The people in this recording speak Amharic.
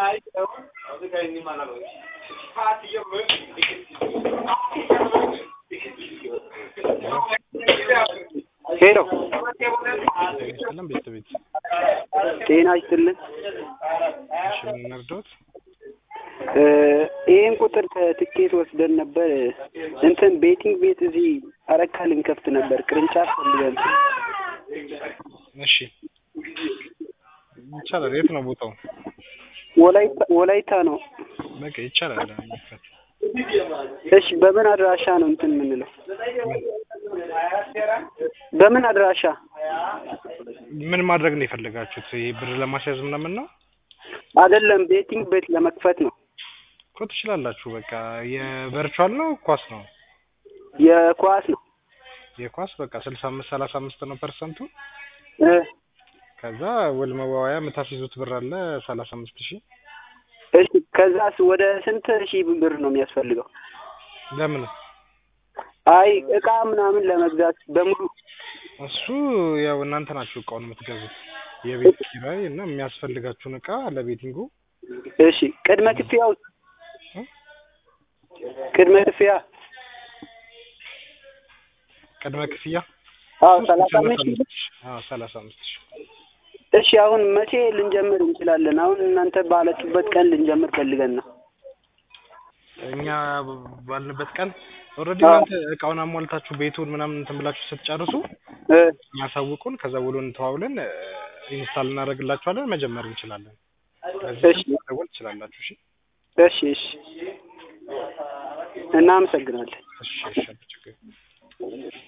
ሄሎ ሰላም ቤተሰቤት ጤና ይስጥልን። እሺ ምን እንርዳዎት? እ ይህን ቁጥር ከትኬት ወስደን ነበር እንትን ቤቲንግ ቤት እዚህ አረካ ልንከፍት ነበር ቅርንጫፍ ፈልገን እሺ ይቻላል። የት ነው ቦታው? ወላይታ ወላይታ ነው። በቃ ይቻላል። መክፈት እሺ በምን አድራሻ ነው እንትን የምንለው? በምን አድራሻ? ምን ማድረግ ነው የፈለጋችሁት? ይሄ ብር ለማስያዝ ምናምን ነው አይደለም ቤቲንግ ቤት ለመክፈት ነው። እኮ ትችላላችሁ። በቃ የቨርቹዋል ነው ኳስ ነው? የኳስ ነው። የኳስ በቃ ስልሳ አምስት ሰላሳ አምስት ነው ፐርሰንቱ። እ ከዛ ውል መዋያ የምታስይዙት ብር አለ ሰላሳ አምስት ሺህ እሺ ከዛስ ወደ ስንት ሺህ ብር ነው የሚያስፈልገው? ለምን አይ እቃ ምናምን ለመግዛት በሙሉ እሱ ያው እናንተ ናችሁ እቃውን የምትገዙት የቤት ኪራይ እና የሚያስፈልጋችሁን እቃ ለቤቲንጉ እሺ ቅድመ ክፍያው እ? ቅድመ ክፍያ ቅድመ ክፍያ አዎ ሰላሳ አምስት ሺህ ብር አዎ ሰላሳ አምስት ሺህ እሺ አሁን መቼ ልንጀምር እንችላለን? አሁን እናንተ ባላችሁበት ቀን ልንጀምር ፈልገን ነው። እኛ ባልንበት ቀን ኦልሬዲ አዎ። እናንተ እቃውን አሟልታችሁ ቤቱን ምናምን እንትን ብላችሁ ስትጨርሱ እ የሚያሳውቁን ከዛ ውሉን ተዋውለን ኢንስታል እናደርግላችኋለን መጀመር እንችላለን። እሺ። በዚህ መደወል ትችላላችሁ። እሺ እሺ እሺ እናመሰግናለን። እሺ እሺ ችግር